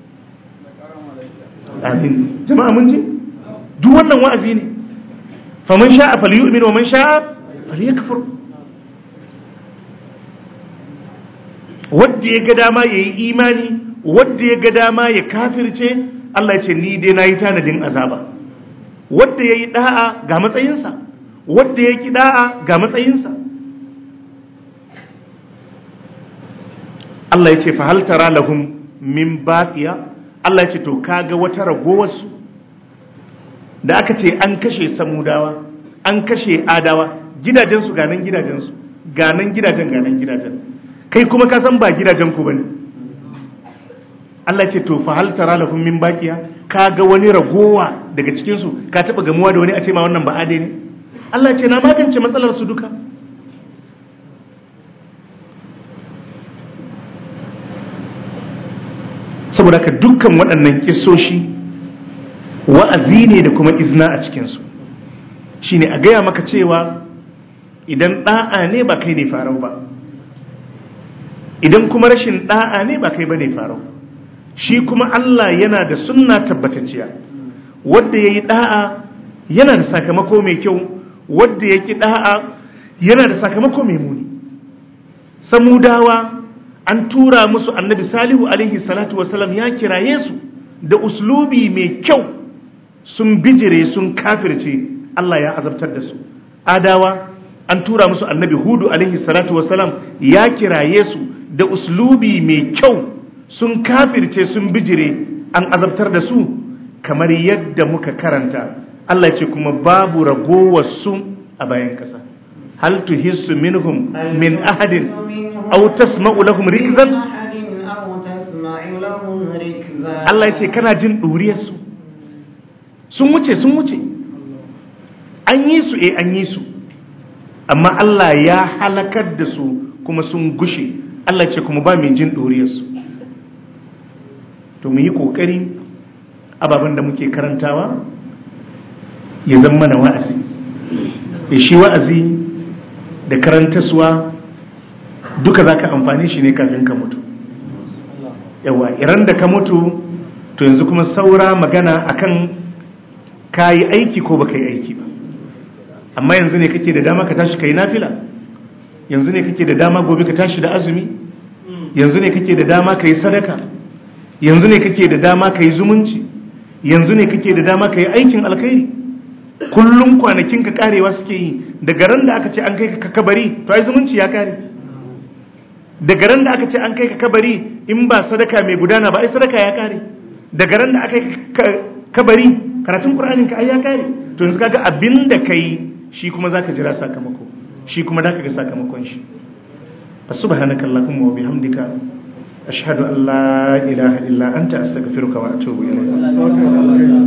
amin jama'a mun ji duk wannan wa'azi ne faman sha'a falyu'min wa man sha'a falyakfur wadda ya ga dama yayi imani wadda ya ga dama ya kafirce Allah ya ce ni dai nayi tanadin azaba wadda yayi da'a ga matsayinsa wadda ya ki da'a ga matsayinsa Allah ya ce fa hal tara lahum min baqiya Allah ya ce to kaga wata ragowarsu da aka ce an kashe samudawa an kashe adawa gidajensu ganan gidajensu ganan gidajen ganan gidajen kai kuma ka san ba gidajen ku bane Allah ce to fa hal tara lahum min baqiya kaga wani ragowa daga cikin su ka taba gamuwa da wani a ce ma wannan ba ade ne Allah ce na magance matsalar su duka saboda ka dukkan waɗannan kissoshi wa'azi ne da kuma izna a cikinsu shi ne a gaya maka cewa idan ɗa'a ne ba kai ne farau ba idan kuma rashin ɗa'a ne ba kai ba ne farau shi kuma Allah yana da sunna tabbatacciya wadda ya yi ɗa'a yana da sakamako mai kyau wadda ya ki ɗa'a yana da sakamako mai muni samudawa an tura musu annabi salihu alaihi salatu wasalam ya kiraye su da uslubi mai kyau sun bijire sun kafirce Allah ya azabtar da su adawa an tura musu annabi hudu alaihi salatu wasalam ya kiraye su da uslubi mai kyau sun kafirce sun bijire an azabtar da su kamar yadda muka karanta Allah ce kuma babu ragowar su a bayan kasa hal tuhissu minhum min ahadin aw tasma'u lahum rikzan Allah ya ce kana jin duriyar su sun wuce sun wuce an yi su eh an yi su amma Allah ya halakar da su kuma sun gushe Allah ce kuma ba mai jin ɗoriyarsu to mu yi ƙoƙari ababen da muke karantawa ya zama mana wa'azi ya shi wa'azi da karantaswa duka za ka amfani shi ne kafin ka mutu yawa iran da ka mutu to yanzu kuma saura magana akan ka yi aiki ko ba ka yi aiki ba amma yanzu ne kake da dama ka tashi ka yi nafila yanzu ne kake da dama gobe ka tashi da azumi yanzu ne kake da dama ka yi sadaka yanzu ne kake da dama ka yi zumunci yanzu ne kake da dama ka yi aikin alkhairi kullum kwanakin ka karewa suke yi daga ran da aka ce an kai ka kabari to ai zumunci ya kare daga ran da aka ce an kai ka kabari in ba sadaka mai gudana ba ai sadaka ya kare daga ran da aka kai kabari karatun qur'anin ka ai ya kare to yanzu kaga abinda kai shi kuma zaka jira sakamako shi kuma zaka ga sakamakon shi subhanaka allahumma wa bihamdika ashhadu an la ilaha illa anta astaghfiruka wa atubu ilayk